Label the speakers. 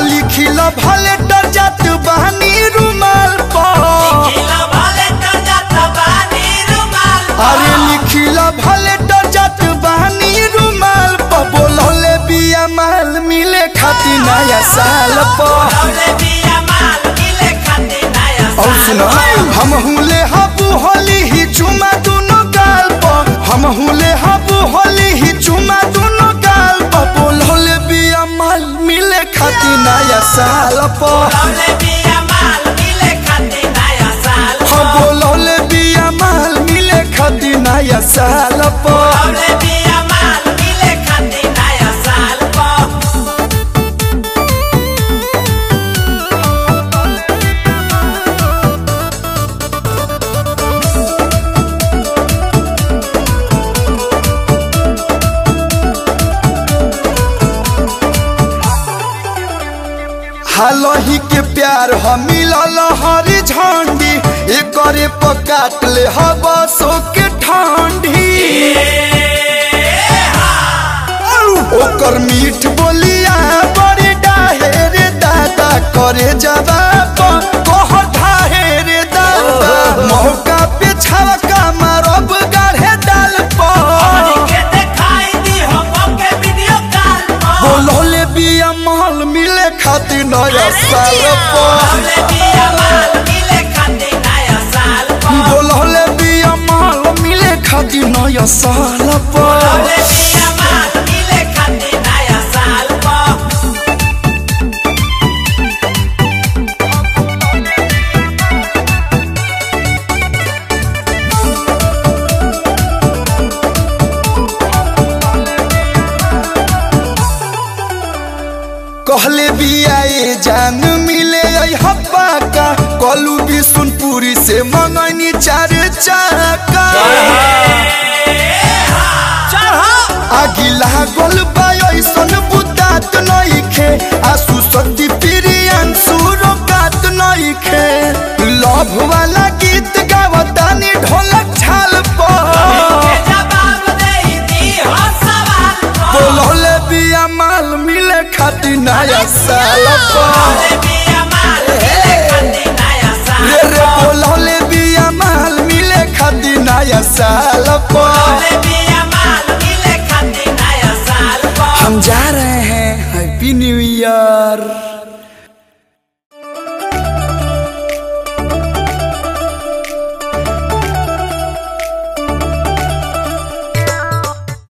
Speaker 1: लिखिल भले डर जात बहनी रुमाल पर अरे लिखिल भले डर जात बहनी रुमाल पर बोलले बिया माल मिले खाती नया साल पर और सुनो हम हुले हबू होली ही चुमा दोनों गाल पर हम हुले हबू होली ही चुमा दोनों गाल पर बोलले बिया माल मिले खाती नया साल पर हम बोलले बिया माल मिले खाती नया साल पर हालही के प्यार हम मिलल हरी झंडी एकरे पकाट ले हवा सो के ठंडी ओकर मीठ बोलिया बड़ी डाहे रे दादा करे जवाब कह ढाहे रे दादा मौका पे छवका मारब गाढ़े डाल पर बोलले बिया महल मिले खातिर नया साल पर बोलले बिया महल मिले खातिर नया साल पर कहले बिया ए जान मिले आई हब्बा का कलू बिशुनपुरी से मंगनी चार चाका आगिला गोल ऐसन बुतात नइखे आसु शक्ति प्रियन सुरो कात नइखे लव वाला गीत गावतानी ढोलक छाल पर बोलले बिया माल मिले खातिर नया साल पर रे रे बोलले बिया माल मिले खातिर नया साल पर